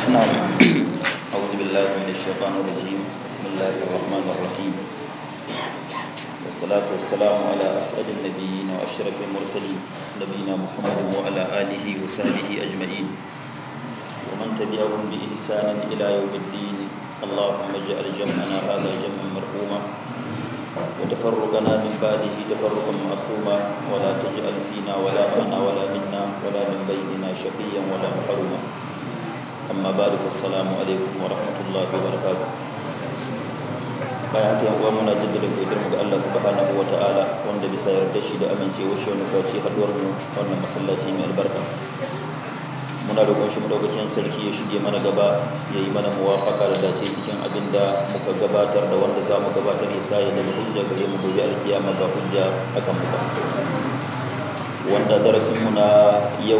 نعم أعوذ بالله من الشيطان الرجيم بسم الله الرحمن الرحيم والصلاة والسلام على أسعد النبيين وأشرف المرسلين نبينا محمد وعلى آله وصحبه أجمعين ومن تبعهم بإحسان إلى يوم الدين اللهم اجعل جمعنا هذا جمعا مرحوما وتفرقنا من بعده تفرقا معصوما ولا تجعل فينا ولا معنا ولا منا ولا من بيننا شقيا ولا محروما amma ba da fassalamu alaikum wa rahmatullahi wa barakatuh bayan haka yan uwa muna jaddada godiyar mu ga Allah subhanahu wa ta'ala wanda bisa yarda shi da amincewa shi wani faci haduwar mu wannan masallaci mai albarka muna roƙon shi madaukakin sarki ya shige mana gaba ya yi mana muwafaka da dace cikin abin da muka gabatar da wanda za mu gabatar ya sa ya zama hujja gare mu gobe alkiyama ba hujja akan mu ba wanda darasin mu na yau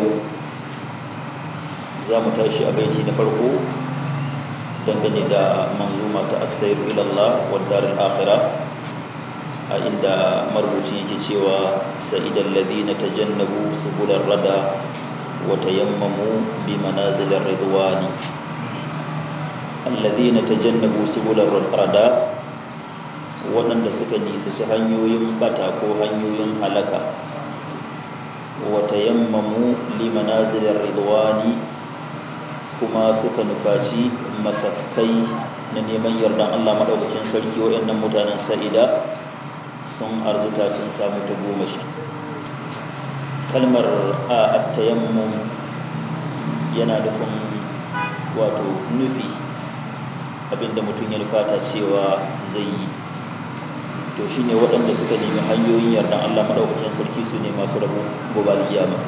za mu tashi a baiti na farko dangane da manzuma ta asairu ilallah wa darin akhira a inda marubuci yake cewa sa'idan ladina tajannabu subular rada wa tayammamu bi manazilir ridwani alladhina tajannabu subular rada waɗanda suka nisaci hanyoyin bata ko hanyoyin halaka wa tayammamu li manazilir ridwani kuma suka nufaci masafkai na neman yardan Allah maɗaukakin sarki waɗannan mutanen sa'ida sun arzuta sun samu ta goma shi kalmar a attayammum yana nufin wato nufi abinda mutum ya nufata cewa zai yi to shine waɗanda suka nemi hanyoyin yardan Allah maɗaukakin sarki su ne masu rabu gobe alƙiyama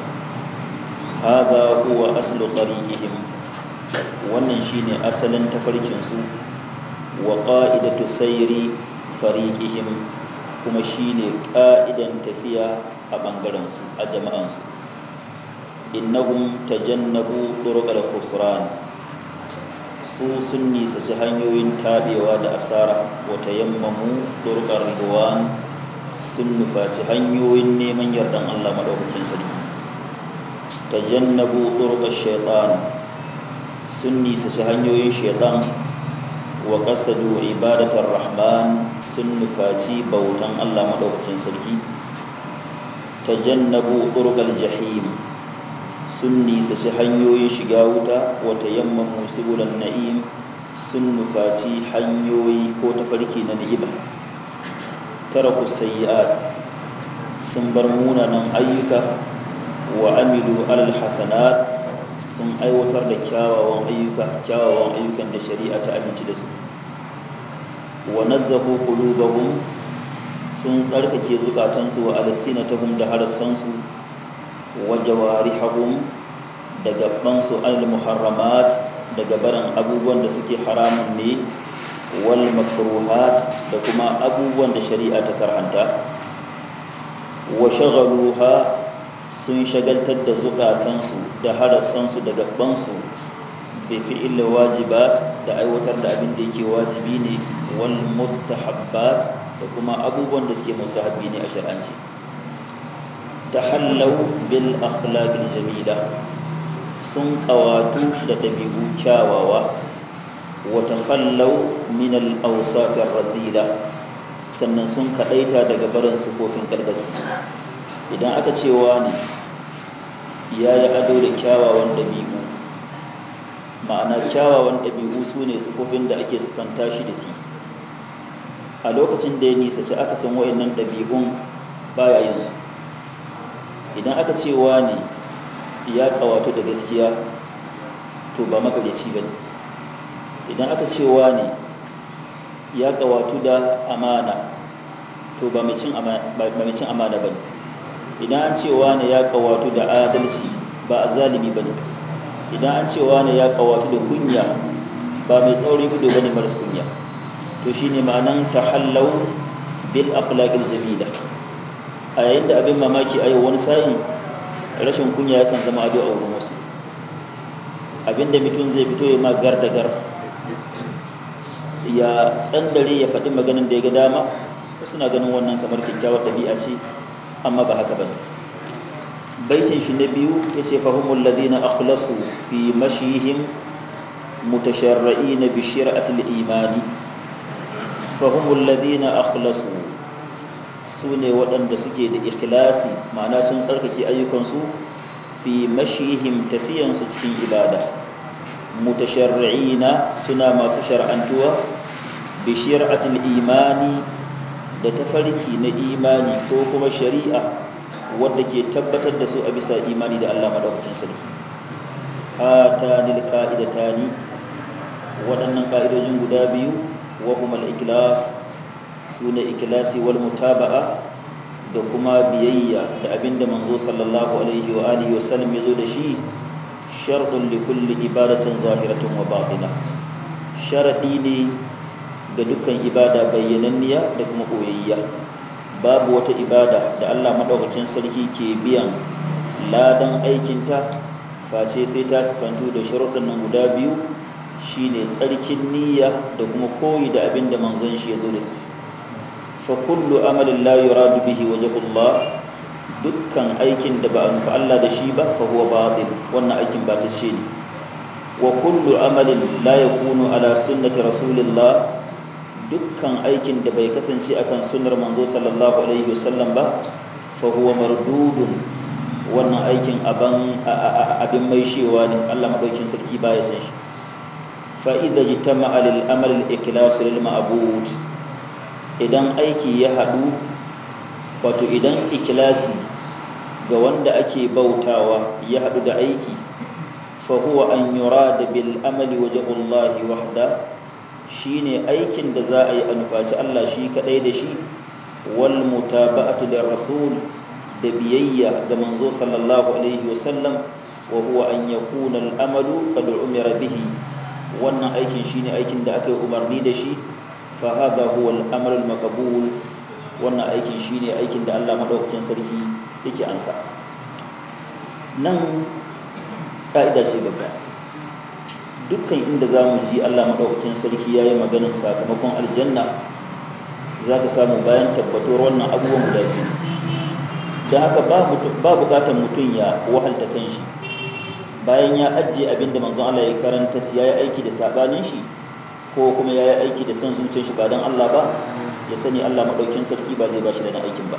hada huwa aslu tariqihim wannan shine asalin tafarkinsu wa ƙa'idatu sayri fariqihim kuma shine ƙa'idan tafiya a ɓangarensu a jama'ansu innahum tajannabu turuqal khusran su sun nisaci hanyoyin tabewa da asara wa tayammamu turuqar ridwan sun nufaci hanyoyin neman yardan Allah madaukakin sarki tajannabu turuqash shaitan sun nisaci hanyoyin shaitan wa kasadu ibadatar rahman sun nufaci bautan allah maɗaukakin sarki ta jannabu ƙurgal jahim sun nisaci hanyoyin shiga wuta wata yamman musubulan na'im sun nufaci hanyoyi ko tafarki na ni'ima tara sayi'at sun bar munanan ayyuka wa amilu alal hasanat sun aiwatar da kyawawan ayyuka kyawawan ayyukan da shari'a ta aminci da su wa nazzahu qulubahum sun tsarkake zukatansu wa alsinatahum da harasansu wa jawarihum da gabansu al muharramat daga barin abubuwan da suke haramun ne wal makruhat da kuma abubuwan da shari'a ta karhanta wa shaghaluha sun shagaltar da zukatansu da harassansu da gabansu bai fi'il wajibat da aiwatar da abin da yake wajibi ne wal mustahabbat da kuma abubuwan da suke mustahabbi ne a shar'anci tahallau bil akhlaqil jamila sun kawatu da dabi'u kyawawa wa takhallau min al awsaf razila sannan sun kadaita daga barin sifofin gargasi idan aka cewa ne ya yi ado da kyawawan ɗabi'u ma'ana kyawawan ɗabi'u su ne sifofin da ake sifanta shi da shi a lokacin da ya nisaci aka san wa'annan ɗabi'un baya yin su idan aka cewa ne ya ƙawatu da gaskiya to ba makaryaci ba ne idan aka cewa ne ya ƙawatu da amana to ba mai cin amana ba ne idan an cewa ne ya kawatu da adalci ba a zalimi ba ne idan an cewa ne ya kawatu da kunya ba mai tsauri gudu ba ne maras kunya to shi ne ma'anan tahallau bil akhlaqil jamila a yayin da abin mamaki a yau wani sa'in rashin kunya yakan zama ado a wurin wasu abinda mutum zai fito ya ma gar da gar ya tsandare ya faɗi maganin da ya ga dama wasu na ganin wannan kamar kyakkyawar ɗabi'a ce amma ba haka bane baitin shi na biyu yace fahumul ladina akhlasu fi mashihim mutasharra'ina bi shir'atil imani fahimul ladina akhlasu su ne waɗanda suke da ikhlasi ma'ana sun tsarkake ayyukansu fi mashihim tafiyansu cikin ibada mutasharri'ina suna masu shar'antuwa bi shir'atil imani da tafarki na imani ko kuma shari'a wadda ke tabbatar da su a bisa imani da Allah madaukakin sarki hatanil qa'idatani waɗannan ƙa'idojin guda biyu wa kuma al-ikhlas sune ikhlasi wal mutaba'a da kuma biyayya da abinda manzo sallallahu alaihi wa alihi wasallam yazo da shi shartun li kulli ibadatin zahiratin wa batina sharadi ne ga dukkan ibada bayyananniya da kuma koyayya babu wata ibada da Allah madaukakin sarki ke biyan ladan aikinta face sai ta sifantu da sharuɗin nan guda biyu shine tsarkin niyya da kuma koyi da abinda manzon shi yazo da su fa kullu amalin la yuradu bihi wajhullah dukkan aikin da ba a nufi Allah da shi ba fa huwa batil wannan aikin ba ta ce ne wa kullu amalin la yakunu ala sunnati rasulillah dukkan aikin da bai kasance akan sunnar manzo sallallahu alaihi wasallam ba fa huwa mardudun wannan aikin aban abin mai shewa ne Allah madaukin sarki baya san shi fa idza jitama'a lil amal al ikhlas lil ma'bud idan aiki ya hadu wato idan ikilasi ga wanda ake bautawa ya haɗu da aiki fahuwa an yura da bil amali wajahullahi wahda shine aikin da za a yi a nufaci Allah shi kaɗai da shi wal mutaba'atu lir rasul da biyayya ga manzo sallallahu alaihi wasallam wa huwa an yakuna al amalu qad umira bihi wannan aikin shine aikin da aka yi umarni da shi fa hadha huwa al amalu al maqbul wannan aikin shine aikin da Allah madaukakin sarki yake ansa nan ka'ida ce gaba dukkan inda za mu ji Allah madaukakin sarki ya yi maganin sakamakon aljanna za ka samu bayan tabbatuwar wannan abubuwan guda biyu don haka ba bukatar mutum ya wahalta kan shi bayan ya ajiye abin da manzon Allah ya karanta ya yi aiki da sabanin shi ko kuma ya yi aiki da son zuciyar shi ba don Allah ba ya sani Allah maɗaukin sarki ba zai ba shi da na aikin ba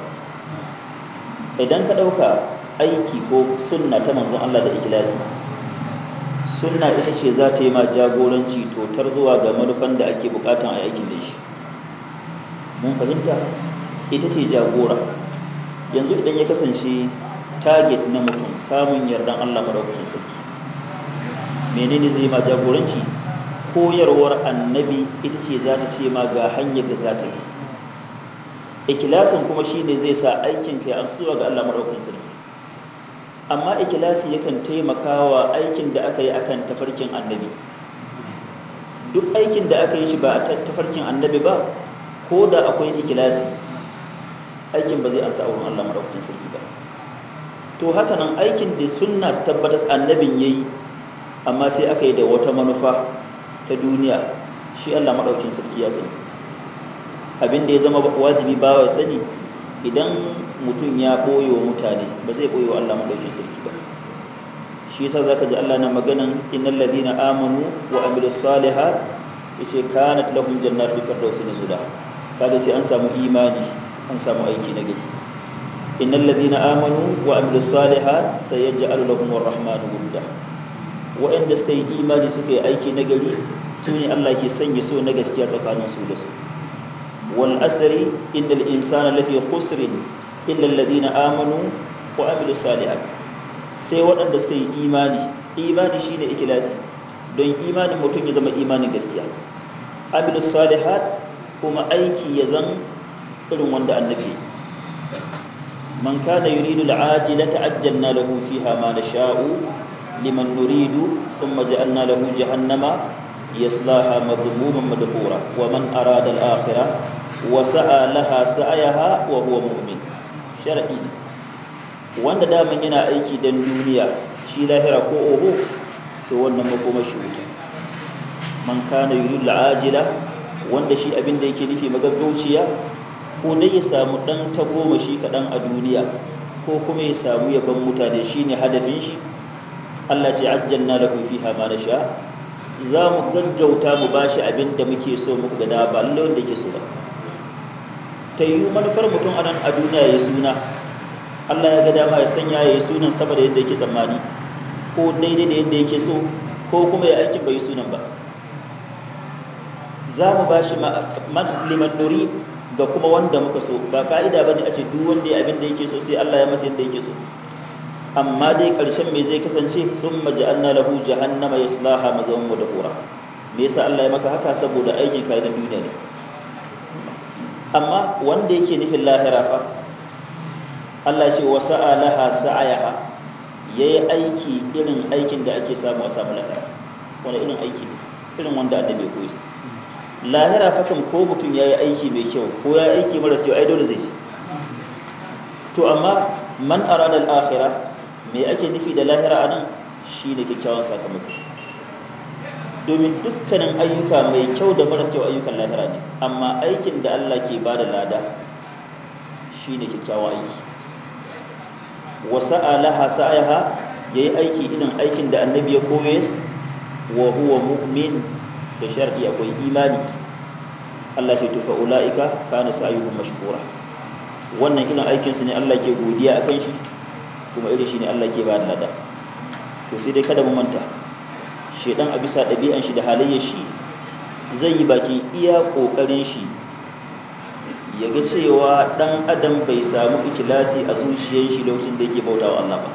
idan ka ɗauka aiki ko sunna ta manzon Allah da ikilasi sunna ita ce za ta yi ma jagoranci totar zuwa ga manufan da ake bukatan a aikin da shi mun fahimta ita ce jagora yanzu idan ya kasance target na mutum samun yardan Allah maɗaukakin sarki menene zai ma jagoranci koyarwar annabi ita ce za ta ce ma ga hanyar da za ka yi ikilasin kuma shine zai sa aikin kai an suwa ga Allah madaukakin sarki amma ikilasi yakan taimakawa aikin da aka yi akan tafarkin annabi duk aikin da aka yi shi ba a tafarkin annabi ba ko da akwai ikilasi aikin ba zai ansa wurin Allah madaukakin sarki ba to haka nan aikin da sunna tabbatas annabin yayi amma sai aka yi da wata manufa ta duniya shi Allah madaukakin sarki ya sani abin da ya zama wajibi ba wa sani idan mutum ya ɓoye wa mutane ba zai ɓoye wa Allah maɗaukin sarki ba shi yasa zaka ji Allah na maganan innal ladina amanu wa amilus salihat yace kanat lahum jannatul firdausi nuzula kaga sai an samu imani an samu aiki na gari innal ladina amanu wa amilus salihat sayaj'alu lahum arrahmanu wudda wa'anda suka yi imani suka yi aiki na gari su ne Allah ke sanya so na gaskiya tsakanin su da su والأسر إن الإنسان لفي خسر إلا الذين آمنوا وعملوا الصالحات sai waɗanda suka yi imani imani shine ikilasi don imanin mutum ya zama imanin gaskiya amilus salihat kuma aiki ya zan irin wanda annabi man kana yuridu al'ajila ta'ajjalna lahu fiha ma nasha'u liman nuridu thumma ja'alna lahu jahannama yaslaha madhmuman madhura wa man arada al-akhirah wasa'a laha sa'ayaha wa huwa mu'min shar'i ne wanda daman yana aiki dan duniya shi lahira ko oho to wannan makomar shi wuta man kana yuridu al'ajila wanda shi abin da yake nufi magaggauciya ko dai ya samu dan tagoma shi kadan a duniya ko kuma ya samu yaban mutane shine hadafin shi Allah ce ajjalna lahu fiha ma nasha za mu gaggauta mu bashi abin da muke so muku ga dama ba lallai wanda yake so ba ta yi manufar mutum a nan a duniya ya suna Allah ya ga dama ya sanya ya yi sunan sama da yadda yake tsammani ko daidai da yadda yake so ko kuma ya aikin bai sunan ba za mu ba shi liman nuri ga kuma wanda muka so ba ka'ida ba ne a ce duk wanda ya abin da yake so sai Allah ya masa yadda yake so amma dai ƙarshen mai zai kasance sun maja'anna lahu jahannama ya sulaha mazaun mu da hura me yasa Allah ya maka haka saboda aikin ka na duniya ne amma wanda yake nufin lahira fa Allah ce wa sa'alaha sa'ayaha yayi aiki irin aikin da ake samu a samu lahira wani irin aiki irin wanda annabi ya koyi lahira fa kan ko mutum yayi aiki mai kyau ko ya aiki mara kyau ai dole zai ci to amma man arada al-akhirah me ake nufi da lahira anan shine kyakkyawan sakamako domin dukkanin ayyuka mai kyau da maras kyau ayyukan lahira ne amma aikin da Allah ke ba da lada shine kyakkyawan aiki wa sa'alaha sa'aha yayi aiki irin aikin da annabi ya koyes wa huwa mu'min da sharti akwai imani Allah ce tufa ulaika kana sa'yuhum mashkura wannan irin aikin su ne Allah ke godiya akan shi kuma irin shi ne Allah ke ba da lada to sai dai kada mu manta shedan a bisa ɗabi'an shi da halayyar shi zai yi baki iya ƙoƙarin shi ya ga cewa ɗan adam bai samu ikilasi a zuciyar shi lokacin da yake bauta wa Allah ba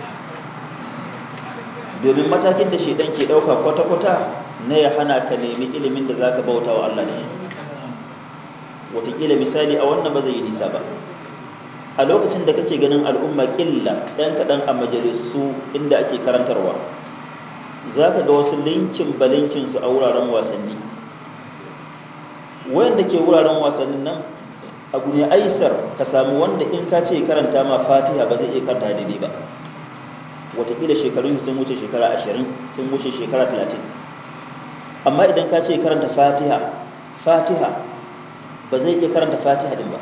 domin matakin da shedan ke ɗauka kwata-kwata na ya hana ka nemi ilimin da za ka bauta wa Allah da shi wataƙila misali a wannan ba zai yi nisa ba a lokacin da kake ganin al'umma ƙilla ɗan kaɗan a majalisu inda ake karantarwa za ka ga wasu linkin balinkinsu a wuraren wasanni wayanda ke wuraren wasannin nan abu ne aisar ka samu wanda in ka ce karanta ma fatiha ba zai iya karanta daidai ba watakila shekarun sun wuce shekara ashirin sun wuce shekara talatin amma idan ka ce karanta fatiha fatiha ba zai iya karanta fatiha din ba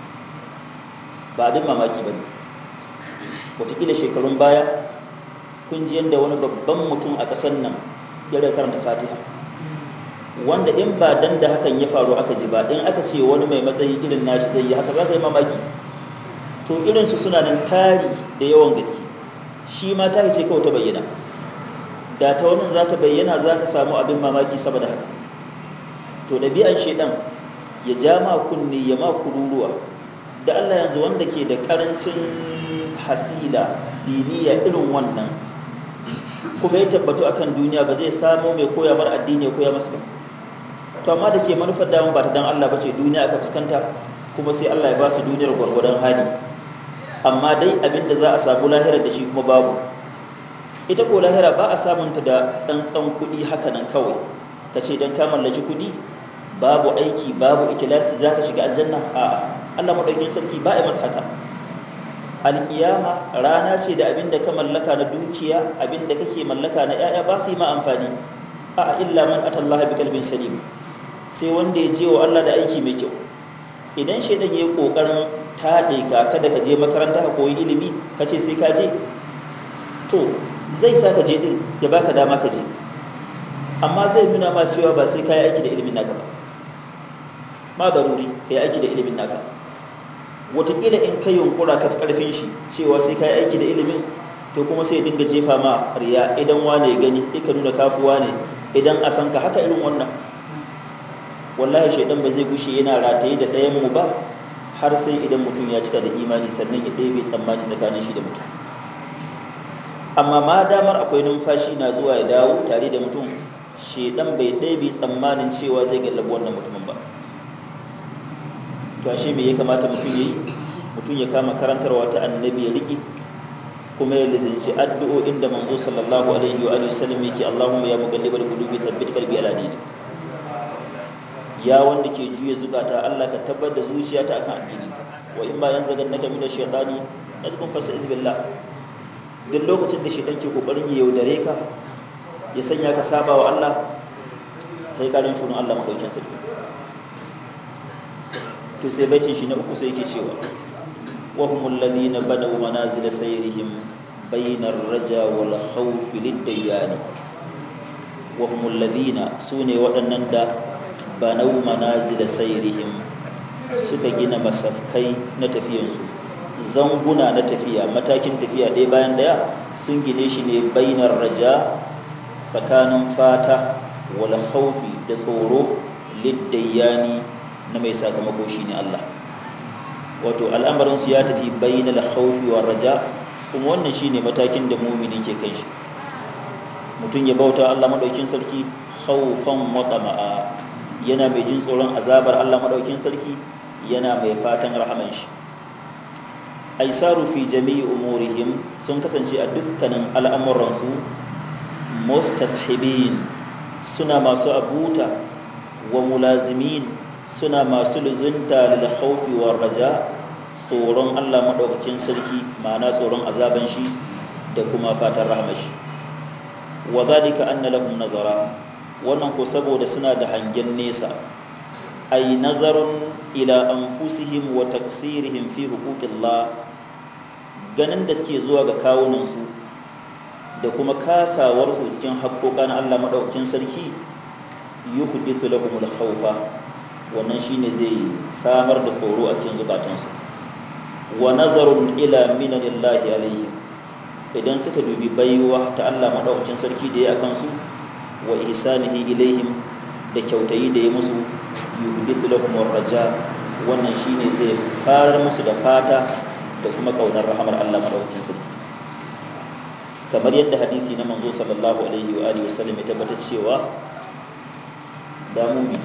ba abin mamaki ba ne watakila shekarun baya kun ji yadda wani babban mutum a ƙasar nan ya rai karanta fatiha wanda in ba dan da hakan ya faru aka ji ba in aka ce wani mai matsayi irin nashi zai yi haka za ka yi mamaki to irinsu suna nan tari da yawan gaske shi ma ta ce kawai ta bayyana da ta wani za ta bayyana za ka samu abin mamaki saboda haka to ɗabi'an shaidan ya ja ma kunni ya ma kururuwa da allah yanzu wanda ke da ƙarancin hasila diniya irin wannan kuma ya tabbatu akan duniya ba zai samu mai koya mar addini ya koya masa ba to amma da ke manufar damun ba ta dan Allah bace duniya aka fuskanta kuma sai Allah ya ba su duniyar gwargwadon hali amma dai abin da za a samu lahira da shi kuma babu ita ko lahira ba a samun ta da tsantsan kuɗi haka nan kawai ka ce don ka mallaki kuɗi babu aiki babu ikilasi za ka shiga aljanna a'a Allah maɗaukin sarki ba a masa haka alƙiyama rana ce da abin da ka mallaka na dukiya abin da kake mallaka na 'ya'ya ba su yi ma amfani a illa man atallaha bi kalbin salim sai wanda ya je wa Allah da aiki mai kyau idan shaidan ya yi kokarin taɗe ka kada ka je makaranta ka koyi ilimi ka ce sai ka je to zai sa ka je din ya baka dama ka je amma zai nuna ma cewa ba sai ka yi aiki da ilimin naka ba ma daruri ka yi aiki da ilimin naka watakila in ka yunkura ka fi karfin shi cewa sai ka yi aiki da ilimin to kuma sai dinga jefa ma riya idan wane gani ka nuna kafuwa ne idan a san ka haka irin wannan wallahi shaidan ba zai gushe yana rataye da ɗayan mu ba har sai idan mutum ya cika da imani sannan ya ɗebe tsammani tsakanin shi da mutum amma ma damar akwai numfashi na zuwa ya dawo tare da mutum shaidan bai ɗebe tsammanin cewa zai gallabi wannan mutumin ba to ashe me ya kamata mutum ya yi mutum ya kama karantarwa ta annabi ya riƙe kuma ya lizinci addu'o'in da manzo sallallahu alaihi wa alihi wasallam yake Allahumma ya muqallibal qulubi thabbit qalbi ala dinik ya wanda ke juya zukata Allah ka tabbar da zuciyata akan addininka wa in ba yanzagannaka min ash-shaytani nazkun fasta'id billah duk lokacin da shaytan ke kokarin ya yaudare ka ya sanya ka saba wa Allah kai karin shunun Allah madaukin sarki to sai baitin shi na uku sai yake cewa wa humul ladina badaw manazil sayrihim bainar raja wal khawf lid-dayyan wa humul ladina sune waɗannan da banau manazil sayrihim suka gina masafkai na tafiyansu zanguna na tafiya matakin tafiya ɗaya bayan ɗaya sun gine shi ne bainar raja tsakanin fata wal khawfi da tsoro liddayani na mai sakamako shine Allah wato al'amarinsu ya tafi bainal khawfi war raja kuma wannan shine matakin da mumini ke kai shi mutum ya bauta Allah madaukin sarki khawfan wa tama'a yana mai jin tsoron azabar Allah madaukin sarki yana mai fatan rahaman shi aisaru fi jami'i umurihim sun kasance a dukkanin al'amuransu mustashibin suna masu abuta wa mulazimin suna masu luzunta lil khawfi war raja tsoron Allah madaukakin sarki ma'ana tsoron azaban shi da kuma fatan rahmar shi wa zalika anna lahum nazara wannan ko saboda suna da hangen nesa ay nazarun ila anfusihim wa taqsirihim fi huquqillah ganin da suke zuwa ga kawunan su da kuma kasawar su cikin haƙoƙan Allah madaukakin sarki yuhdithu lahumul khawfa wannan shine zai samar da tsoro a cikin zukatansu wa nazarun ila minanillahi alaihim idan suka dubi baiwa ta Allah madaukakin sarki da ya akan su wa ihsanihi ilaihim da kyautayi da ya musu yuhdithu lahum raja wannan shine zai farar musu da fata da kuma kaunar rahamar Allah madaukakin sarki kamar yadda hadisi na manzo sallallahu alaihi wa alihi wasallam ya tabbatar cewa da mumini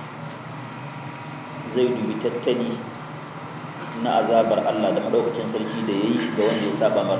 zai dubi tattali na azabar Allah da madaukakin sarki da yayi ga wanda ya saba mar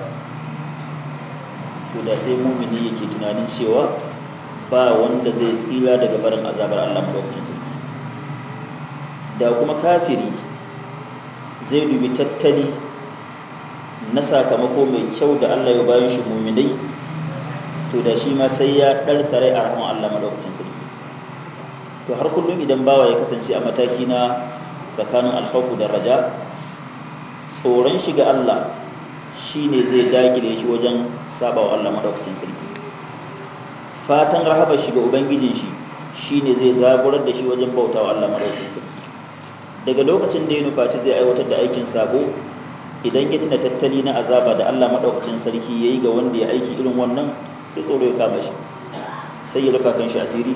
to da sai mumini yake tunanin cewa ba wanda zai tsira daga barin azabar Allah madaukakin sarki da kuma kafiri zai dubi tattali na sakamako mai kyau da Allah ya bayan shi muminai to da shi ma sai ya ɗar sarai a rahama Allah madaukakin sarki to har kullum idan bawa ya kasance a mataki na tsakanin alkhawfu da raja tsoron shi ga Allah shine zai dagile shi wajen saba wa Allah madaukakin sarki fatan rahabar shi ga ubangijin shi shine zai zaburar da shi wajen bauta wa Allah madaukakin sarki daga lokacin da ya nufaci zai aiwatar da aikin sabo idan ya tuna tattali na azaba da Allah madaukakin sarki yayi ga wanda ya aiki irin wannan sai tsoro ya kama shi sai ya rufa kan shi asiri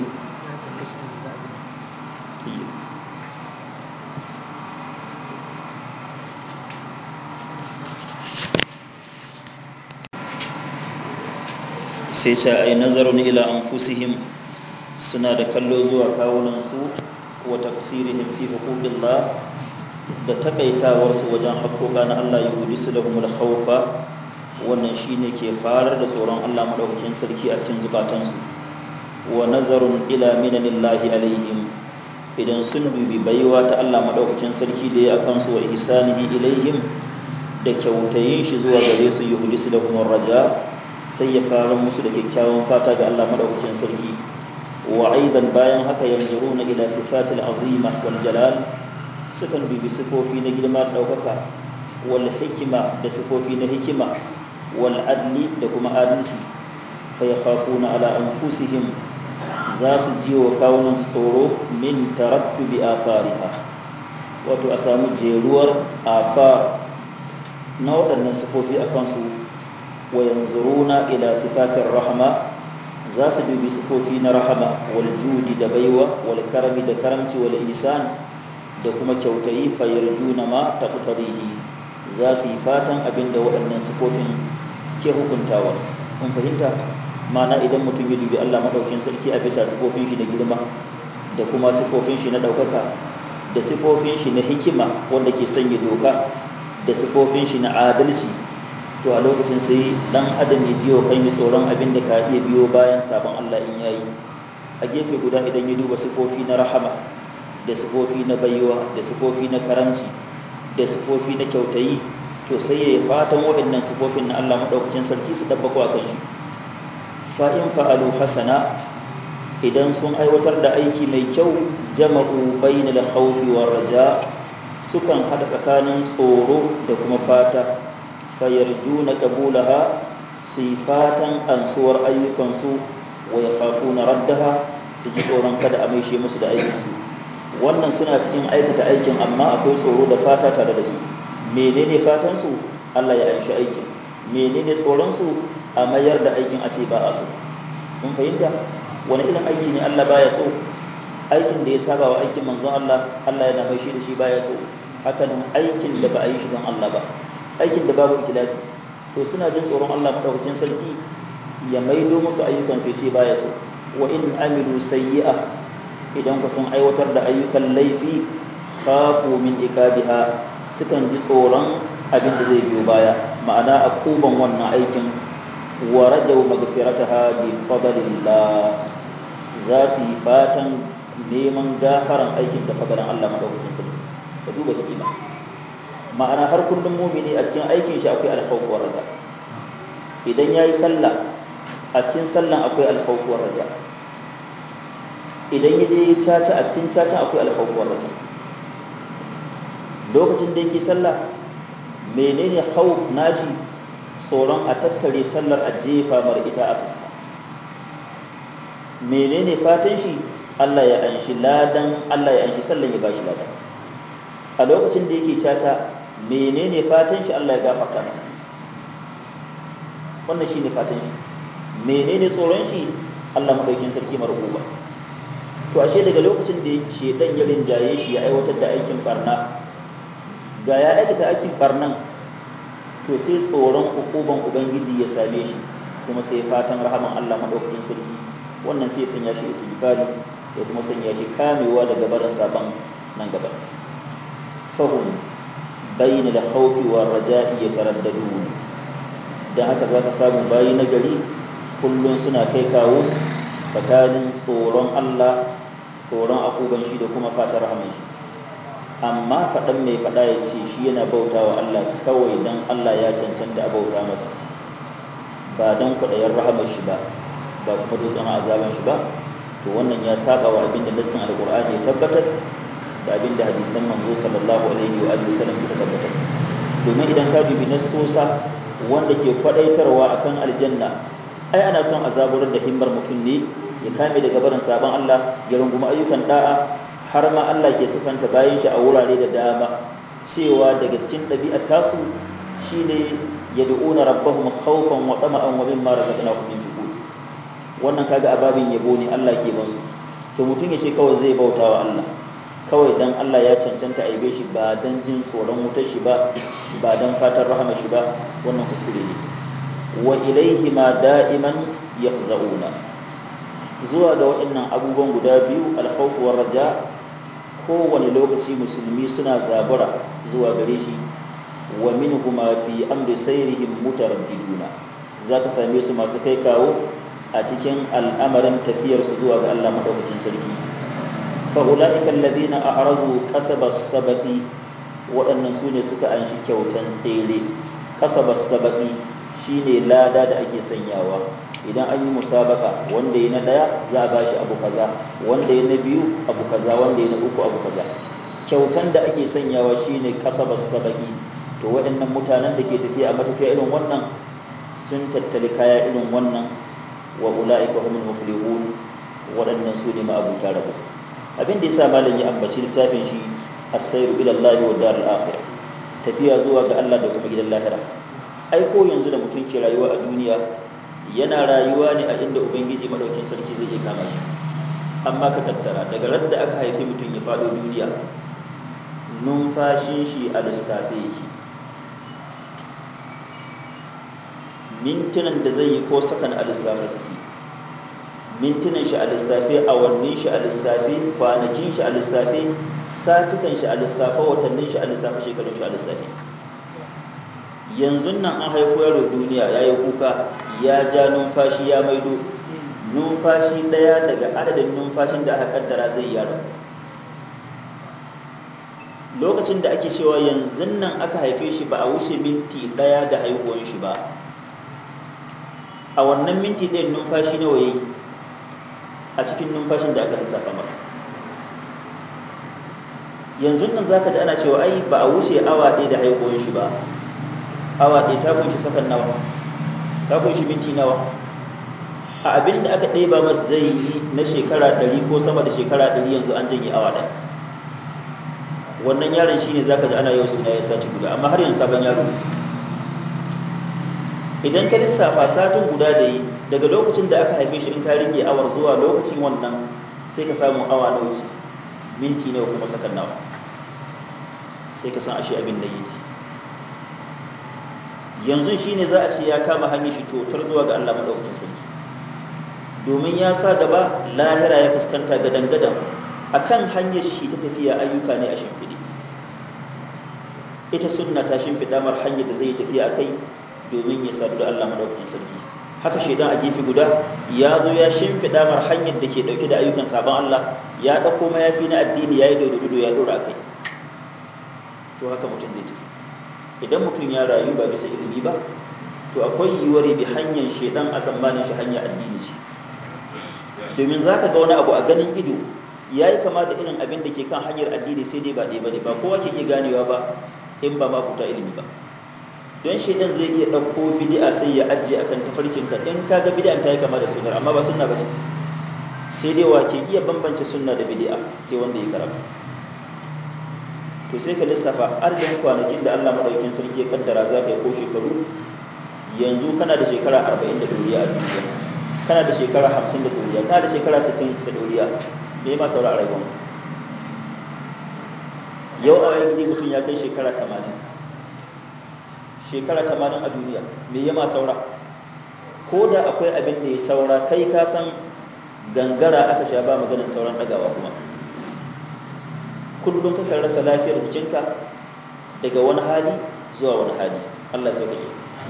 sai ce ai nazarun ila anfusihim suna da kallo zuwa kawunansu wa taqsirihim fi huquqillah da takaitawarsu wajen haƙoƙa na Allah yuhdisu lahumul khawfa wannan shine ke farar da tsoron Allah madaukakin sarki a cikin zukatansu wa nazarun ila minanillahi alaihim idan sun dubi baiwa ta Allah madaukakin sarki da ya akan su wa ihsanihi ilaihim da kyautayin shi zuwa gare su yuhdisu lahumur raja sai ya fara musu da kyakkyawan fata ga Allah madaukakin sarki wa aidan bayan haka yanzuruna ila sifatil azima wal jalal sukan dubi sifofi na girma da daukaka wal hikima da sifofi na hikima wal adli da kuma adalci fa yakhafuna ala anfusihim za su ji wa kawunan su tsoro min tarattubi afariha wato a samu jeruwar afar na waɗannan sifofi a kansu wa yanzuruna ila sifatir rahma za su dubi sifofi na rahama wal judi da baiwa wal karami da karamci wal ihsan da kuma kyautayi fa yarjuna ma taqtarihi za su yi fatan abinda waɗannan sifofin ke hukuntawa kun fahimta mana idan mutum ya dubi Allah madaukin sarki a bisa sifofin shi na girma da kuma sifofin shi na ɗaukaka da sifofin shi na hikima wanda ke sanya doka da sifofin shi na adalci to a lokacin sai dan adam ya jiyo kan yi tsoron abin da ka iya biyo bayan sabon Allah in yayi a gefe guda idan ya duba sifofi na rahama da sifofi na baiwa da sifofi na karamci da sifofi na kyautayi to sai ya yi fatan waɗannan sifofin na Allah maɗaukakin sarki su dabbako a kan shi fa'in fa'alu hasana idan sun aiwatar da aiki mai kyau jama'u bainal khawfi war raja sukan hada tsakanin tsoro da kuma fata fayarjuna qabulaha su yi fatan ansuwar ayyukansu wa yakhafuna raddaha su ji tsoron kada a maishe musu da aikinsu wannan suna cikin aikata aikin amma akwai tsoro da fata tare da su menene fatan su Allah ya anshi aikin menene tsoron su a mayar da aikin a ce ba a so mun fahimta wani irin aiki ne Allah baya so aikin da ya saba wa aikin manzon Allah Allah yana mai shi da shi baya so haka nan aikin da ba a yi shi don Allah ba aikin da babu ikhlasi to suna jin tsoron Allah madaukakin sarki ya maido musu ayyukan sai ce baya so wa in amilu sayyi'a idan ku sun aiwatar da ayyukan laifi khafu min iqabiha sukan ji tsoron abin da zai biyo baya ma'ana akuban wannan aikin wa rajaw maghfirataha bi fadlillah za su yi fatan neman gafaran aikin da fadalan Allah madaukakin sarki ka duba hikima ma'ana har kullum mumini a cikin aikin shi akwai alkhawf wa raja idan yayi sallah a cikin sallan akwai alkhawf wa raja idan yaje ya caca a cikin caca akwai alkhawf wa raja lokacin da yake sallah menene khawf nashi tsoron a tattare sallar a jefa mar ita a fuska menene fatan shi Allah ya anshi ladan Allah ya anshi sallan ya bashi ladan a lokacin da yake caca menene fatan shi Allah ya gafarta masa wannan shine fatan shi menene tsoron shi Allah madaukin sarki marhuba to ashe daga lokacin da shedan ya rinjaye shi ya aiwatar da aikin barna ga ya aikata aikin barnan to sai tsoron ukuban ubangiji ya same shi kuma sai fatan rahaman Allah madaukakin sarki wannan sai sanya shi istighfari ya kuma sanya shi kamewa daga barin sabon nan gaba fahum bayna da khawfi wa raja'i yataraddadun dan haka zaka samu bayi na gari kullun suna kai kawo tsakanin tsoron Allah tsoron akuban shi da kuma fatan rahaman shi amma faɗan mai faɗa ya ce shi yana bauta wa Allah kawai don Allah ya cancanta a bauta masa ba don kwaɗayen rahamar shi ba ba kuma dutsen azaban shi ba to wannan ya saba wa abin da nassin alƙur'ani ya tabbatar da abin da hadisan manzo sallallahu alaihi wa alihi wasallam suka tabbatar domin idan ka dubi nassosa wanda ke kwaɗaitarwa akan aljanna ai ana son azaburar da himmar mutum ne ya kame daga barin sabon Allah ya rungumi ayyukan da'a har ma Allah ke sifanta bayan shi a wurare da dama cewa daga cikin ɗabi'ar tasu shine yad'una rabbahum khawfan wa tama'an wa mimma razaqnahum yunfiqun wannan kaga ababin yabo ne Allah ke ba su to mutum ya ce kawai zai bauta wa Allah kawai dan Allah ya cancanta aibe shi ba dan jin tsoron wutar shi ba ba dan fatan rahama shi ba wannan kuskure ne wa ilaihi ma da'iman yafza'una zuwa ga waɗannan abubuwan guda biyu alkhawf war raja kowane lokaci musulmi suna zabura zuwa gare shi wa minhuma fi amri sayrihim mutaraddiduna zaka same su masu kai kawo a cikin al'amarin tafiyar su zuwa ga Allah madaukakin sarki fa ulaika alladhina ahrazu qasabas sabaqi waɗannan su ne suka anshi kyautan tsere qasabas sabaqi shine lada da ake sanyawa idan an yi musabaka wanda ya na daya za a bashi abu kaza wanda ya na biyu abu kaza wanda ya na uku abu kaza kyautan da ake sanyawa shine kasabas sabaki to waɗannan mutanen da ke tafiya a matafiya irin wannan sun tattali kaya irin wannan wa ula'ika humul muflihun waɗannan su ne ma'abuta rabo abin da yasa malam ya ambaci littafin shi as-sayru ila Allah wa darul akhirah tafiya zuwa ga Allah da kuma gidan lahira ai ko yanzu da mutum ke rayuwa a duniya yana rayuwa ne a inda ubangiji madaukin sarki zai iya kama shi amma ka tattara daga radda aka haifi mutum ya faɗo duniya numfashin shi a lissafe yake mintunan da zai yi ko sakan a lissafe suke mintunan shi a lissafe awannin shi a lissafe kwanakin shi a lissafe satukan shi a lissafe watannin shi a lissafe shekarun shi a lissafe yanzu nan an haifo yaro duniya ya yi kuka ya ja numfashi ya maido numfashi ɗaya daga adadin numfashin da aka kaddara zai yaro lokacin da ake cewa yanzu nan aka haife shi ba a wuce minti ɗaya da haihuwan shi ba a wannan minti ɗayan numfashi nawa yayi a cikin numfashin da aka lissafa mata yanzu nan zaka ji ana cewa ai ba a wuce awa ɗaya da haihuwan shi ba awa ɗaya ta kunshi sakan nawa ta kunshi minti nawa a abin da aka ɗeba masa zai yi na shekara ɗari ko sama da shekara ɗari yanzu an janye awa ɗaya wannan yaron shi ne za ka ji ana yau suna ya sati guda amma har yanzu sabon yaro idan ka lissafa satin guda da yi daga lokacin da aka haife shi in ka rike awar zuwa lokacin wannan sai ka samu awa na wuce minti nawa kuma sakan nawa sai ka san ashe abin da yi yanzu shi ne za a ce ya kama hanyar shi totar zuwa ga Allah maɗaukakin sarki domin ya sa gaba lahira ya fuskanta gadan-gadan a kan hanyar shi ta tafiya ayyuka ne a shimfiɗe ita sunna ta shimfiɗa mar hanyar da zai yi tafiya a kai domin ya sadu da Allah maɗaukakin sarki haka shaidan a gefe guda ya zo ya shimfiɗa mar hanyar da ke ɗauke da ayyukan sabon Allah ya ɗauko mayafi na addini ya yi dodo ya ɗora a kai to haka mutum zai tafi idan mutum ya rayu ba bisa ilimi ba to akwai yiwuwar bi hanyar shaidan a tsammanin shi hanyar addini ce domin za ka ga wani abu a ganin ido ya yi kama da irin abin da ke kan hanyar addini sai dai ba ɗaya ba ne ba kowa ke iya ganewa ba in ba mabuta ilimi ba don shaidan zai iya ɗauko bidi'a sai ya ajiye akan tafarkin ka in ka ga bidi'an ta yi kama da sunnar amma ba sunna ba ce sai dai wa ke iya bambance sunna da bidi'a sai wanda ya karatu to sai ka lissafa adadin kwanakin da Allah madaukakin sarki ya kaddara za ka yi ko shekaru yanzu kana da shekara 40 da duniya a duniya kana da shekara 50 da duniya kana da shekara 60 da duniya me ma saura a rayuwa yau a wayan gidi mutum ya kai shekara 80 shekara 80 a duniya me ya ma saura ko da akwai abin da ya saura kai ka san gangara aka sha ba maganin sauran dagawa kuma kullum kakan rasa lafiyar jikinka daga wani hali zuwa wani hali Allah sai kake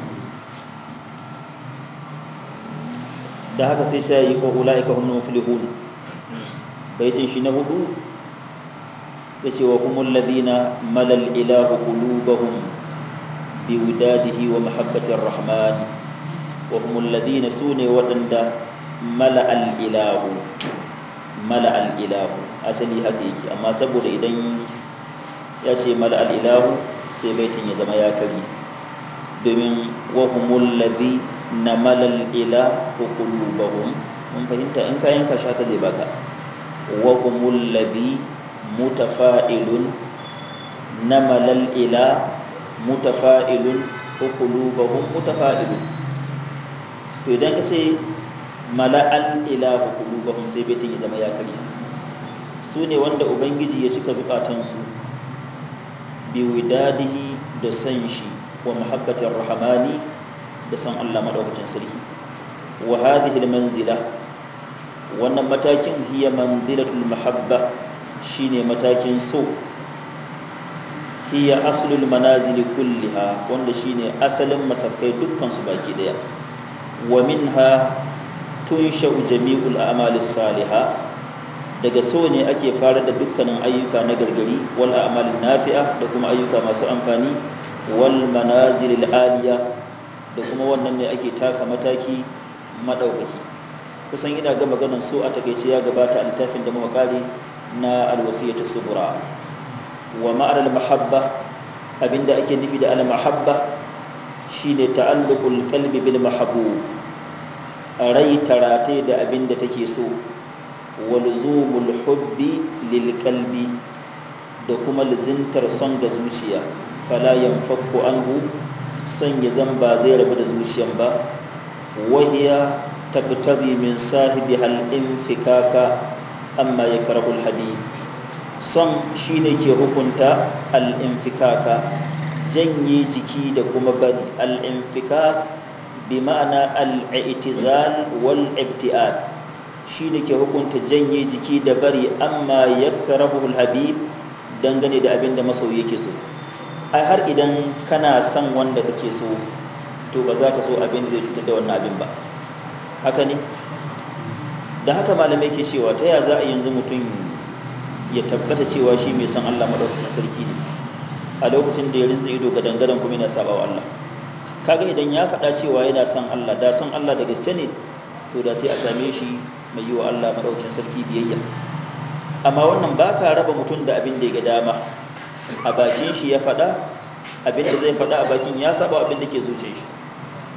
da haka sai shayi ko ulaika hum muflihun baitin shi na hudu yace wa humul ladina malal ilahu qulubahum biwidadihi wa mahabbatir rahman wa humul ladina sune wadanda mala al ilahu mala al'ilahu asali haka yake amma saboda idan ya ce mala al'ilahu sai baitin ya zama ya kari domin wahumul ladhi na malal ila qulubahum mun fahimta in kayan ka shaka zai baka wahumul ladhi mutafa'ilun na malal ila mutafa'ilun qulubahum mutafa'ilun to idan ka ce mala'al ilahu qulubahum sai baitin ya zama ya kare su ne wanda ubangiji ya cika zukatansu bi widadihi da san shi wa muhabbatir rahmani da san Allah madaukakin sarki wa hadhihi manzila wannan matakin hiya manzilatul mahabba shine matakin so hiya aslul manazil kulliha wanda shine asalin masafkai dukkan su baki daya wa minha tunsha'u jami'ul a'malis salihah daga so ne ake fara da dukkanin ayyuka na gargari wal a'malin nafi'a da kuma ayyuka masu amfani wal manazilil aliya da kuma wannan ne ake taka mataki madaukaki kusan ina ga maganar so a takeice ya gabata a littafin da muka kare na alwasiyatu subra wa ma'al mahabba abinda ake nufi da al mahabba shine ta'alluqul qalbi bil mahbub rai tarate da abin da take so walzumul hubbi lil qalbi da kuma lizintar son ga zuciya fala yanfakku anhu son ya zan ba zai rabu da zuciyan ba wahiya tabtadi min sahibi hal infikaka amma yakrahul habib son shine ke hukunta al infikaka janye jiki da kuma bari al infikak bi ma'ana al'itizal wal ibtiad shi ne ke hukunta janye jiki da bari amma ya karahul habib dangane da abin da masoyi yake so ai har idan kana son wanda kake so to ba za ka so abin da zai cutar da wannan abin ba haka ne da haka malamai ke cewa ta ya za a yanzu mutum ya tabbata cewa shi mai son Allah madaukakin sarki ne a lokacin da ya rinsa ido ga dangaren kuma yana saba wa Allah kaga idan ya faɗa cewa yana son Allah da son Allah da gaske ne to da sai a same shi mai yi wa Allah madaukakin sarki biyayya amma wannan ba ka raba mutum da abin da ya ga dama a bakin shi ya faɗa abin da zai faɗa a bakin ya saba abin da ke zuce shi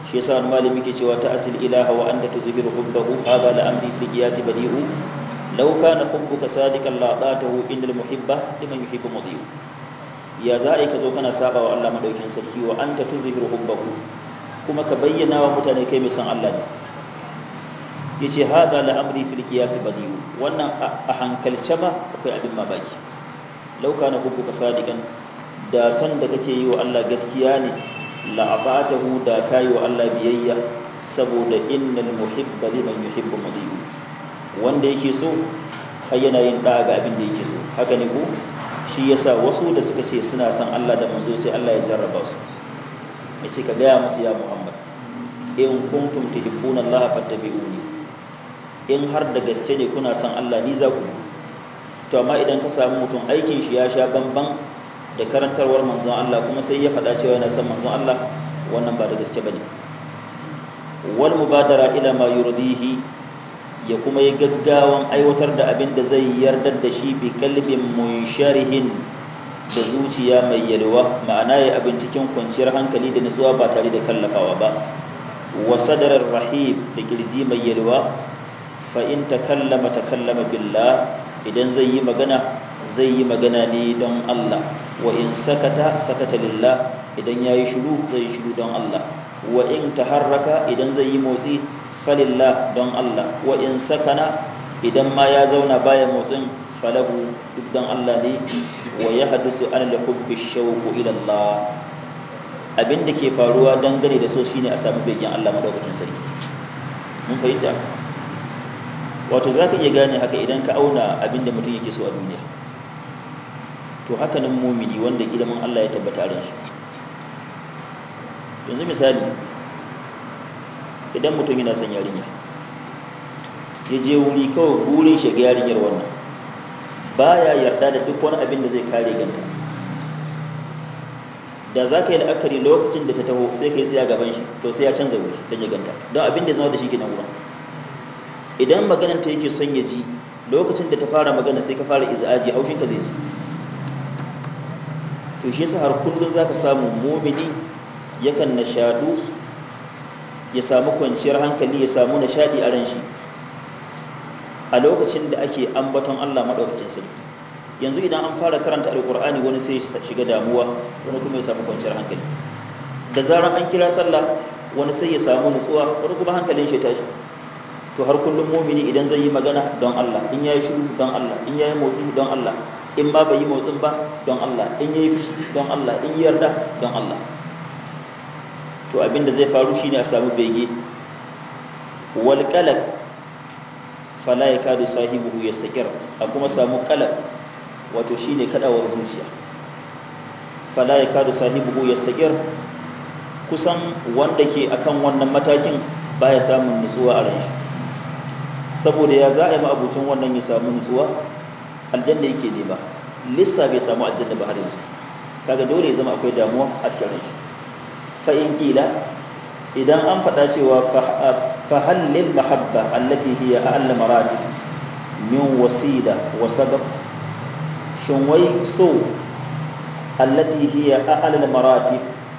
shi yasa wani malami ke cewa ta asil ilaha wa anta tuzhiru hubbahu hadha la amri fil qiyas badi'u law kana hubbuka sadiqan la atatahu innal muhibba liman yuhibbu mudhi'u ya za ka zo kana saba wa Allah madaukin sarki wa anta tuzhiru hubbahu kuma ka bayyana wa mutane kai mai san Allah ne yace hadha la amri fil qiyas badi'u wannan a hankalce ma akwai abin mamaki law kana hubbuka sadiqan da son da kake yi wa Allah gaskiya ne la'abatahu da kayi wa Allah biyayya saboda innal muhibba liman yuhibbu mudhi'u wanda yake so har yana yin da'a ga abin da yake so haka ne ko shi yasa wasu da suka ce suna son Allah da manzo sai Allah ya jarraba su yace ka gaya musu ya Muhammad in kuntum tuhibbuna Allah fattabi'uni in har da gaske ne kuna son Allah ni za ku to amma idan ka samu mutum aikin shi ya sha bamban da karantarwar manzon Allah kuma sai ya faɗa cewa yana son manzon Allah wannan ba da gaske bane wal mubadara ila ma yurdihi ya kuma yi gaggawan aiwatar da abin da zai yardar da shi bi kalbin munsharihin da zuciya mai yalwa ma'ana ya abin cikin kwanciyar hankali da nutsuwa ba tare da kallafawa ba wa sadarar rahib da kirji mai yalwa fa in takallama takallama billah idan zai yi magana zai yi magana ne don Allah wa in sakata sakata lillah idan yayi shiru zai yi shiru don Allah wa in taharraka idan zai yi motsi falillah don Allah wa in sakana idan ma ya zauna baya motsin falahu duk don Allah ne wa ya hadisu an da hubbi shauku ila Allah abin da ke faruwa dangane da so shine a samu begen Allah madaukakin sarki mun fahimta wato za ka iya gane haka idan ka auna abin da mutum yake so a duniya to haka nan mumini wanda ilimin Allah ya tabbata ran shi yanzu misali idan mutum yana son yarinya ya je wuri kawai burin shiga yarinyar wannan baya yarda da duk wani abin da zai kare ganta da za ka yi la'akari lokacin da ta taho sai ka yi tsaya gaban shi to sai ya canza wuri don ya ganta don abin da zama da shi ke nan wurin idan magananta yake son ya ji lokacin da ta fara magana sai ka fara iza'aji haushinka zai ji to shi yasa har kullum zaka samu mu'mini yakan nashadu ya samu kwanciyar hankali ya samu nashadi a ran shi a lokacin da ake ambaton Allah madaukakin sarki yanzu idan an fara karanta alqur'ani wani sai ya shiga damuwa wani kuma ya samu kwanciyar hankali da zarar an kira sallah wani sai ya samu nutsuwa wani kuma hankalin shi tashi to har kullum mu'mini idan zai yi magana don Allah in yayi shiru don Allah in yayi motsi don Allah in ba bai yi motsin ba don Allah in yayi fushi don Allah in yarda don Allah to abinda zai faru shine a samu bege wal qalaq fala yakadu sahibuhu yastakir a kuma samu qalaq wato shine kadawar zuciya fala yakadu sahibuhu yastakir kusan wanda ke akan wannan matakin baya samun nutsuwa a ran shi saboda ya za a yi ma'abucin wannan ya samu nutsuwa aljanna yake ne ba lissa bai samu aljanna ba har yanzu kaga dole ya zama akwai damuwa a cikin ran shi fa in kila idan an faɗa cewa fa hallil mahabba allati hiya a'la maratib min wasila wa sabab shin wai so allati hiya a'la maratib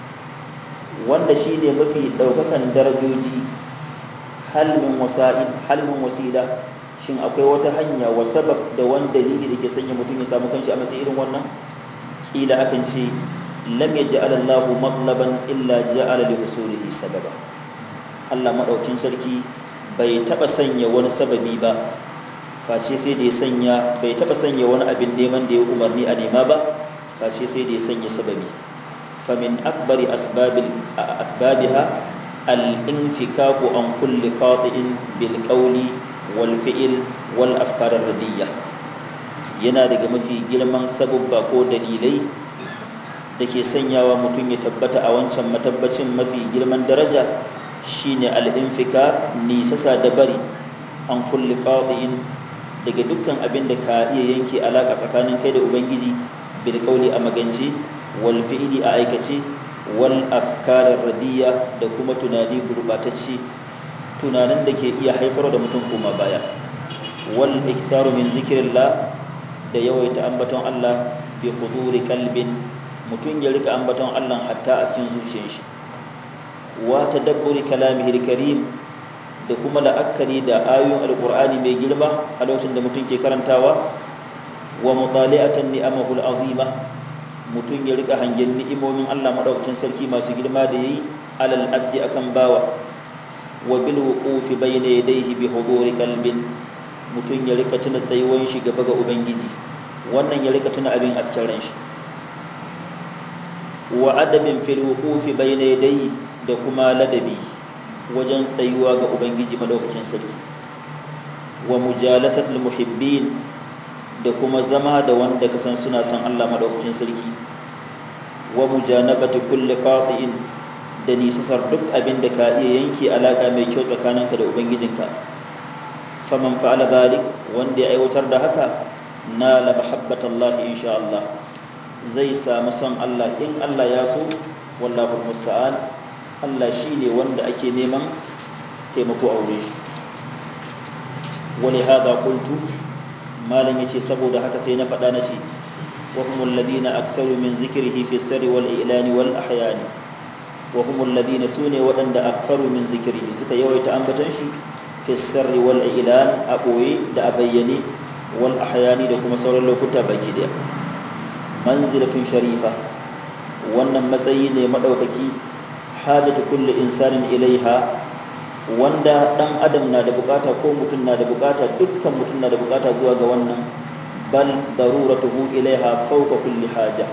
wanda shine mafi daukakan darajoji hal min wasa'id hal min wasila shin akwai wata hanya wa sabab da wani dalili da ke sanya mutum ya samu kanshi a matsayin irin wannan kila akan ce lam yaj'al Allahu matlaban illa ja'ala li husulihi sababa Allah madaukin sarki bai taba sanya wani sababi ba face sai da ya sanya bai taba sanya wani abin neman da ya umarni a nema ba face sai da ya sanya sababi famin akbari asbabil asbabiha al-infikaku an kulli qati'in bil qawli wal fi'l wal afkar radiyya yana daga mafi girman sababba ko dalilai da ke sanyawa mutum ya tabbata a wancan matabbacin mafi girman daraja shine al-infika nisasa da bari an kulli qati'in daga dukkan abin da ka iya yanke alaka tsakanin kai da ubangiji bil qawli a magance wal fi'li a aikace wal afkar radiyya da kuma tunani gurbatacce tunanin da ke iya haifar da mutum koma baya wal iktharu min zikrillah da yawaita ambaton Allah bi huduri qalbin mutum ya rika ambaton Allah hatta a cikin zuciyar shi wa tadabburi kalamihi karim da kuma la'akari da ayoyin alqur'ani mai girma a lokacin da mutum ke karantawa wa mutali'atan ni'amahu al'azima mutum ya rika hangen ni'imomin Allah madaukakin sarki masu girma da yayi alal abdi akan bawa wa bil wuqufi bayna yadayhi bi huduri qalbin mutum ya rika tuna tsayuwan shi gaba ga ubangiji wannan ya rika tuna abin a cikin ran shi wa adabin fil wuqufi bayna yadayhi da kuma ladabi wajen tsayuwa ga ubangiji madaukakin sarki wa mujalasatul muhibbin da kuma zama da wanda ka san suna son Allah madaukakin sarki wa mujanabati kulli qati'in da nisasar duk abin da ka iya yanke alaka mai kyau tsakaninka da ubangijinka faman fa'ala dhalik wanda ya aiwatar da haka na la mahabbatallahi insha Allah zai samu son Allah in Allah ya so wallahu musta'an Allah shine wanda ake neman taimako a wurin shi wali hada qultu malam yace saboda haka sai na faɗa na ce wa humul ladina aktsaru min zikrihi fi sirri wal ilani wal ahyani wa humul ladina sune waɗanda aktsaru min zikrihi suka yawaita ambatan shi fi sirri wal ilan a boye da a bayyane wal ahyani da kuma sauran lokuta baki daya manzilatun sharifa wannan matsayi ne madaukaki hajatu kulli insanin ilaiha wanda dan adam na da bukata ko mutum na da bukata dukkan mutum na da bukata zuwa ga wannan bal daruratuhu ilaiha fawqa kulli haja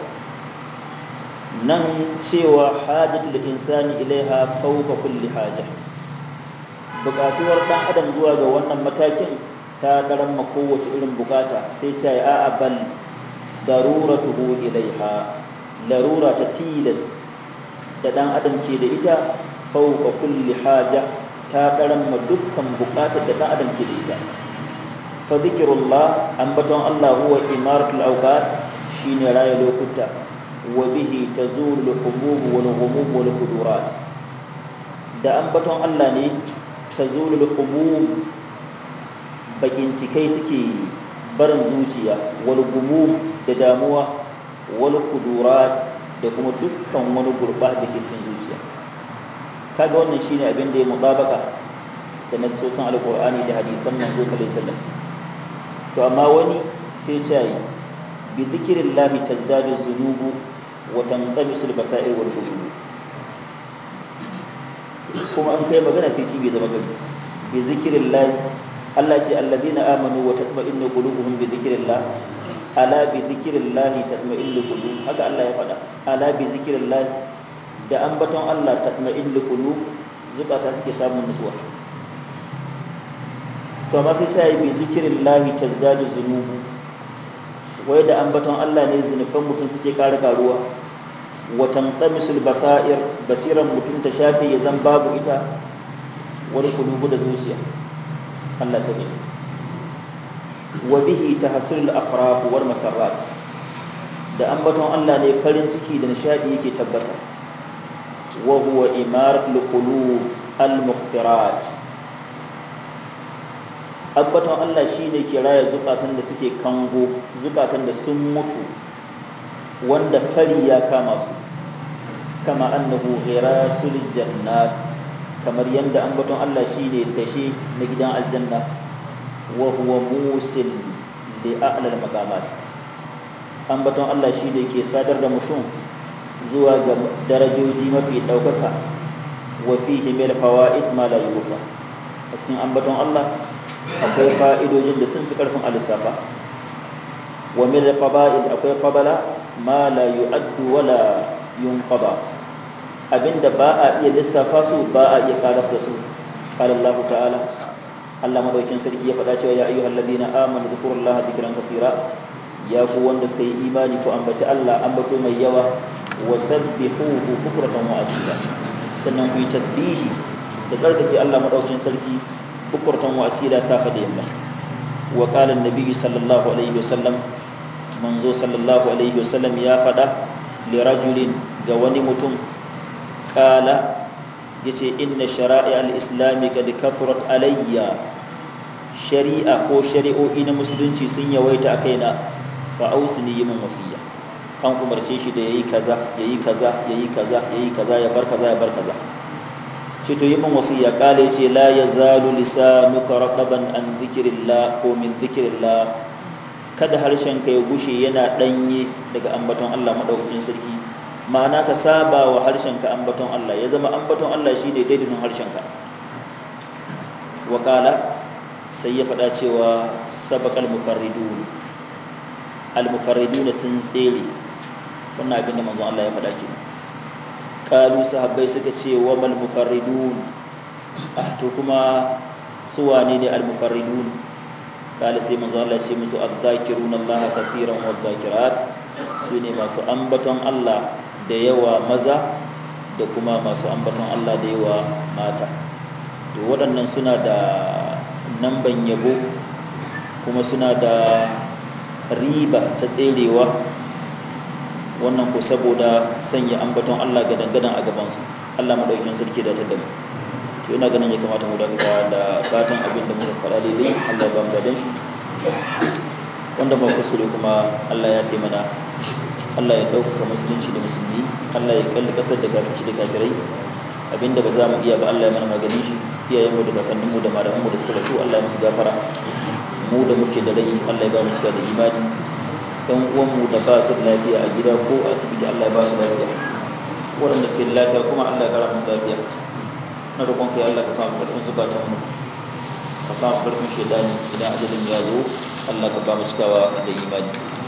nan cewa hajatul insani ilaiha fawqa kulli haja bukatuwar dan adam zuwa ga wannan matakin ta karamma kowace irin bukata sai ce a'a bal daruratuhu ilaiha larura ta tilas da dan adam ke da ita fauka kulli haja ta karamma dukkan bukatar da dan adam ke da ita fa zikrullah ambaton Allah huwa imaratul awqat shine raya lokuta wa bihi tazulu al-humum wal ghumum wal qudurat da ambaton Allah ne tazulu al-humum bakin cikai suke barin zuciya wal gumum da damuwa wal kudurat da kuma dukkan wani gurba da ke cikin zuciya kaga wannan shine abin da ya mutabaka da nasosin alqur'ani da hadisan manzo sallallahu alaihi wasallam to amma wani sai ya yi bi dhikrillahi tazdadu dhunubu wa tanqamisul basair wal qulub kuma an kai magana sai ci bai zama gari bi dhikrillahi Allah ce alladina amanu wa tatma'innu qulubuhum bi dhikrillah ala bi dhikrillah tatma'innu qulub haka Allah ya faɗa ala bi dhikrillah da ambaton Allah tatma'innu qulub zukata suke samun nutsuwa to amma sai sai bi dhikrillah tazdadu zunubu wai da ambaton Allah ne zinufan mutum suke ƙara karuwa wa tanqamisul basair basiran mutum ta shafe ya zan babu ita wani kulubu da zuciya Allah ta ne wa bihi tahassulul afrah wal masarrat da ambaton Allah ne farin ciki da nishadi yake tabbata wa huwa imaratul qulub al mughfirat ambaton Allah shine ke raya zukatan da suke kango zukatan da sun mutu wanda fari ya kama su kama annahu ghirasul jannat kamar yadda ambaton Allah shine tashe na gidan aljanna wa huwa musil li a'lal maqamat ambaton Allah shine ke sadar da mutum zuwa ga darajoji mafi daukaka wa fihi mil fawaid ma la yusa a cikin ambaton Allah akwai fa'idojin da sun fi karfin alisafa wa mil fadail akwai fadala ma la yu'addu wala yunqaba abinda ba a iya lissafa su ba a iya karas da su qala Allah ta'ala Allah madaukin sarki ya faɗa cewa ya ayyuhal ladina amanu dhkurullaha dhikran kaseera ya ku wanda suka yi imani ku ambaci Allah ambato mai yawa wa sabbihuhu bukratan wa asila sannan ku yi tasbihi da tsarkake Allah madaukin sarki bukratan wa asila safa da yamma wa qala an-nabi sallallahu alaihi wasallam manzo sallallahu alaihi wasallam ya faɗa li rajulin ga wani mutum kala yace inna shara'i al-islami kad kafurat alayya shari'a ko shari'o'i na musulunci sun yawaita a kaina fa ausini yi min wasiya an umarce shi da yayi kaza yayi kaza yayi kaza yayi kaza ya bar kaza ya bar kaza ce to yi min wasiya kale ce la yazalu lisanuka raqaban an dhikrillah ko min dhikrillah kada harshen ka ya gushe yana danye daga ambaton Allah madaukakin sarki ma'ana ka saba wa harshen ka ambaton Allah ya zama ambaton Allah shine daidainin harshen ka wa qala sai ya faɗa cewa sabaqal mufarridun al mufarridun sun tsere wannan abin da manzon Allah ya faɗa kenan kalu sahabbai suka ce wa mal mufarridun to kuma su wane ne al mufarridun kala sai manzo Allah ce musu azzakiruna Allah kafiran wa zakirat su ne masu ambaton Allah da yawa maza da kuma masu ambaton Allah da yawa mata to waɗannan suna da namban yabo kuma suna da riba ta tserewa wannan ko saboda sanya ambaton Allah ga dangadan a gabansu Allah madaukakin sarki da ta damu to ina ganin ya kamata mu daga da fatan abin da muka faɗa daidai Allah ya ba mu dadan shi wanda ba kuskure kuma Allah ya fi mana Allah ya ɗaukaka musulunci da musulmi Allah ya kalli ƙasar da kafirci da kafirai abinda ba za mu iya ba Allah ya mana maganin shi iyayenmu da kakanninmu da malamanmu da suka rasu Allah ya musu gafara mu da muke da rai Allah ya ba mu cika da imani ɗan uwanmu da ba su da lafiya a gida ko a asibiti Allah ya ba su lafiya waɗanda suke da lafiya kuma Allah ya kara musu lafiya na roƙon kai Allah ka samu ƙarfin zukatan mu ka samu ƙarfin shaidani idan ajalin ya zo Allah ka ba mu cikawa da imani